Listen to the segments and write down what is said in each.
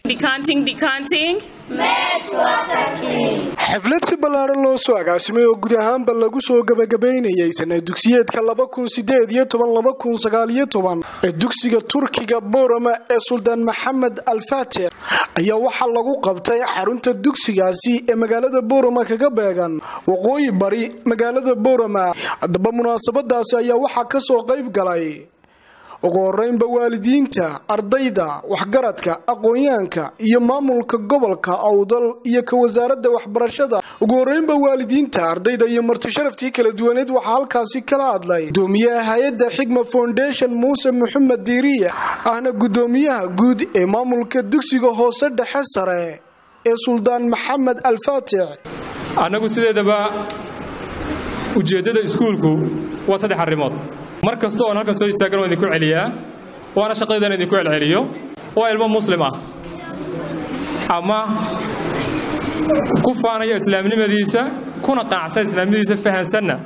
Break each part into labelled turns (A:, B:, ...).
A: xaflad si ballaaran loo soo agaasimay oo guud ahaanba lagu soo gabagabaynayay sana dugsiyeedka ee dugsiga turkiga boorama ee suldaan maxamed alfaatix ayaa waxaa lagu qabtay xarunta dugsigaasi ee magaalada boorama kaga beegan waqooyi bari magaalada boorama haddaba munaasabadaasi ayaa waxaa kasoo qayb galay ugu horeynba waalidiinta ardayda waxgaradka aqoonyahanka iyo maamulka gobolka awdal iyo ka wasaaradda waxbarashada ugu horeynba waalidiinta ardayda iyo martisharaftii kala duwaneed waxaa halkaasi kala hadlay gudoomiyaha hay-adda xigma foundation muuse maxamed diiriye ahna gudoomiyaha guud ee maamulka dugsiga hoose dhexe sare ee suldaan maxamed alfaatix
B: annagu sideedaba ujeeddada iskuulku waa saddex arrimood mar kasta oon halkan soo istaagan oo idinku celiyaa waana shaqadaydan idinku celceliyo waa ilmo muslim ah ama ku faanaya islaamnimadiisa kuna qaacsan islaamnimadiisa fahansanna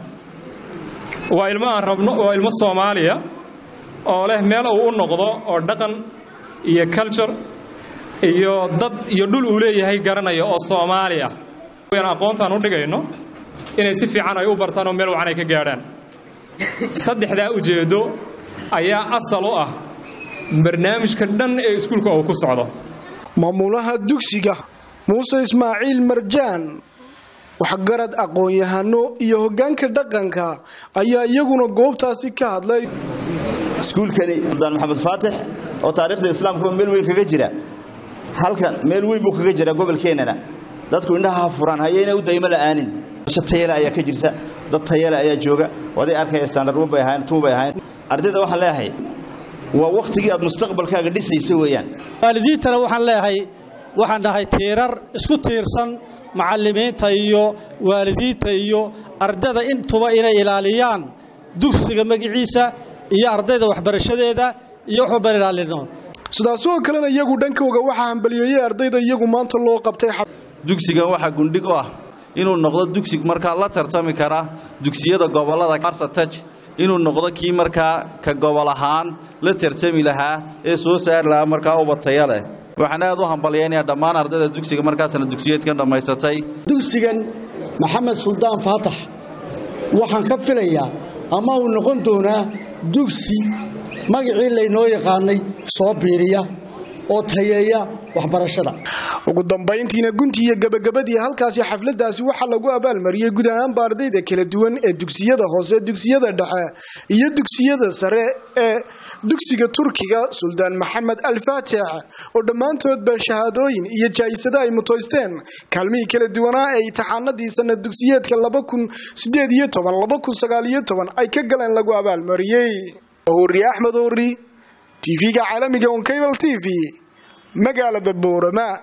B: waa ilmo aan rabno waa ilmo soomaaliya oo leh meel uu u noqdo oo dhaqan iyo culture iyo dad iyo dhul uu leeyahay garanaya oo soomaali ah aqoontaan u dhigayno inay si fiican ay u bartaan oo meel wacan ay ka gaadhaan saddexdaa ujeeddo ayaa asal u ah barnaamijka dhan ee iskuulka uu ku socdo
A: maamulaha dugsiga muuse ismaaciil marjaan waxgarad aqoon-yahano iyo hoggaanka dhaqanka ayaa iyaguna goobtaasi ka hadlay
C: iskuulkani suldaan maxamed faatix oo taariikhda islaamka meel weyn kaga jira halkan meel weyn buu kaga jira gobolkeennana dadku indhaha ha furaan hayayna u daymo la'aanin tayale ayaa ka jirta dad tayale ayaa jooga waday arkaya standardun bay ahayn tun bay ahayn ardayda waxaan leeyahay waa wakhtigii aad mustaqbalkaaga dhisaysa weeyaan
D: waalidiintana waxaan leeyahay waxaan dhahay tiirar isku tiirsan macallimiinta iyo waalidiinta iyo ardayda intuba inay ilaaliyaan dugsiga magiciisa iyo ardayda waxbarashadeeda iyo waxuban ilaalino
A: sidaasoo kalena iyagu dhankooga waxaa hambaliyeeyey ardayda iyagu maanta loo qabtay
E: dugsigan waxaa gundhig u ah inuu noqdo dugsi markaa la tartami kara dugsiyada gobollada arsataj inuu noqdo kii markaa ka gobol ahaan la tartami lahaa ee soo saari lahaa markaa ubataya leh waxaan aad u hambalyaynayaa dhammaan ardayda dugsiga markaasna dugsiyeedkan dhammaysatay
F: dugsigan maxamed suldaan faatax waxaan ka filayaa ama uu noqon doonaa dugsi magacii laynoo yaqaanay soo biiriya oo tayeeya waxbarashada
A: ugu dambayntiina gunti iyo gabagabadii halkaasi xafladaasi waxaa lagu abaalmariyey guud ahaanba ardayda kala duwan ee dugsiyada hoose dugsiyada dhexe iyo dugsiyada sare ee dugsiga turkiga suldaan maxamed alfaatix oo dhammaantoodba shahaadooyin iyo jaayisado ay mutoysteen kaalmihii kala duwanaa ee imtixaanadii sanad dugsiyeedka ay ka galeen lagu abaalmariyey huri axmed huri tv-ga caalamiga on cable t v magaalada boorama